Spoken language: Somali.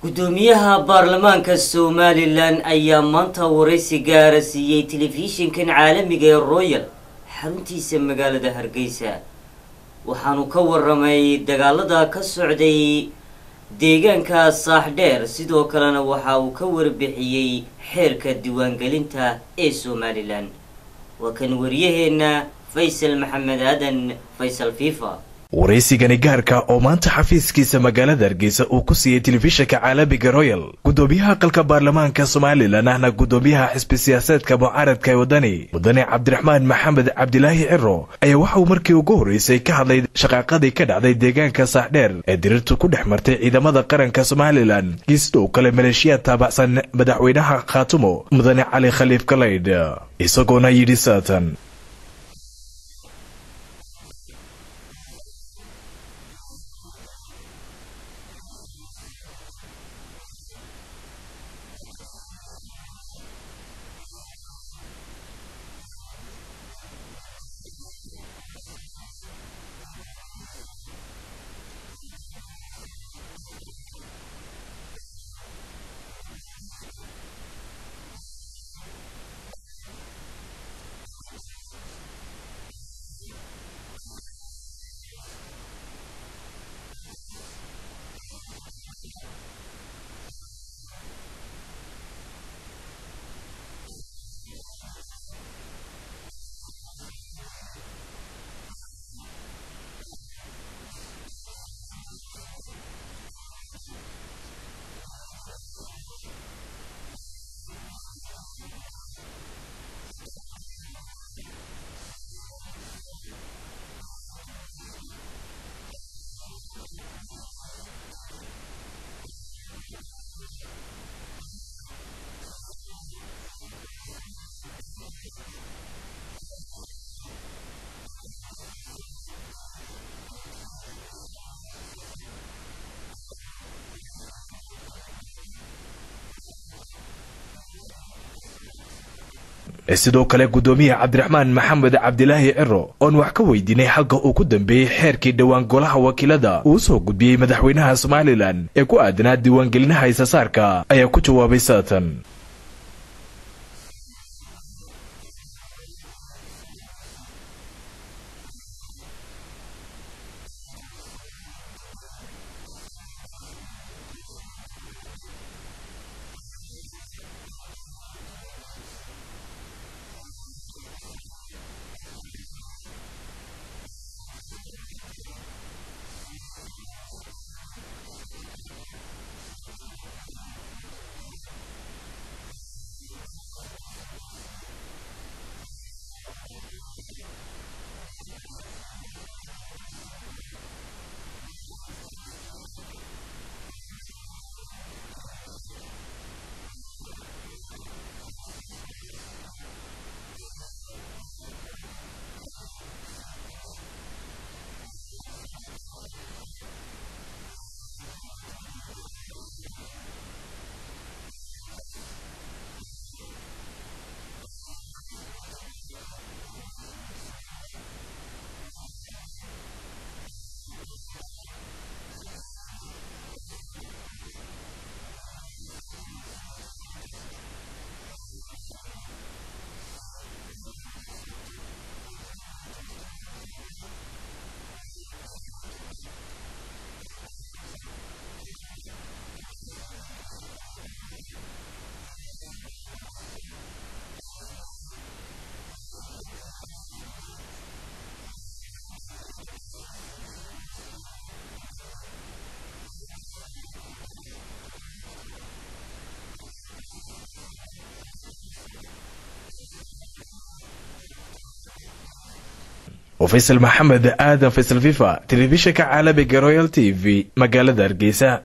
gudoomiyaha baarlamaanka somalilan ayaa maanta waraysi gaara siiyey telefishinkan caalamiga ee royal xaruntiisa magaalada hargeysa waxaanu ka waramay dagaalada ka socday deegaanka saaxdheer sidoo kalena waxa uu ka warbixiyey xeerka diiwaangelinta ee somalilan waa kan waryaheena faysal maxamed aadan faysal fifa waraysigani gaarka oo maanta xafiiskiisa magaalada hargeysa uu ku siiyey telefishinka caalamiga royal gudoomiyaha aqalka baarlamaanka somalilan ahna gudoomiyaha xisbi siyaasaedka mucaaradka ee wadani mudane cabdiraxmaan maxamed cabdilaahi ciro ayaa waxa uu markii ugu horreysay ka hadlay shaqaaqadii ka dhacday deegaanka saaxdheer ee dirirtu ku dhex martay ciidamada qaranka somalilan iyo sidoo kale maleeshiyaad taabacsan madaxweynaha khaatumo mudane cali khaliif galaydh isagoona yidhi saatan sidoo kale gudoomiyaha cabdiraxmaan maxamed cabdilaahi ciro oon wax ka weydiinay xalka uu ku dambeeyey xeerkii dhowaan golaha wakiilada uu soo gudbiyey madaxweynaha somalilan ee ku aadanaa diiwaangelinaha isasaarka ayaa ku jawaabay saatan faysal maxamed aadan faysal fifa telefishinka caalamiga royal t v magaalada hargeysa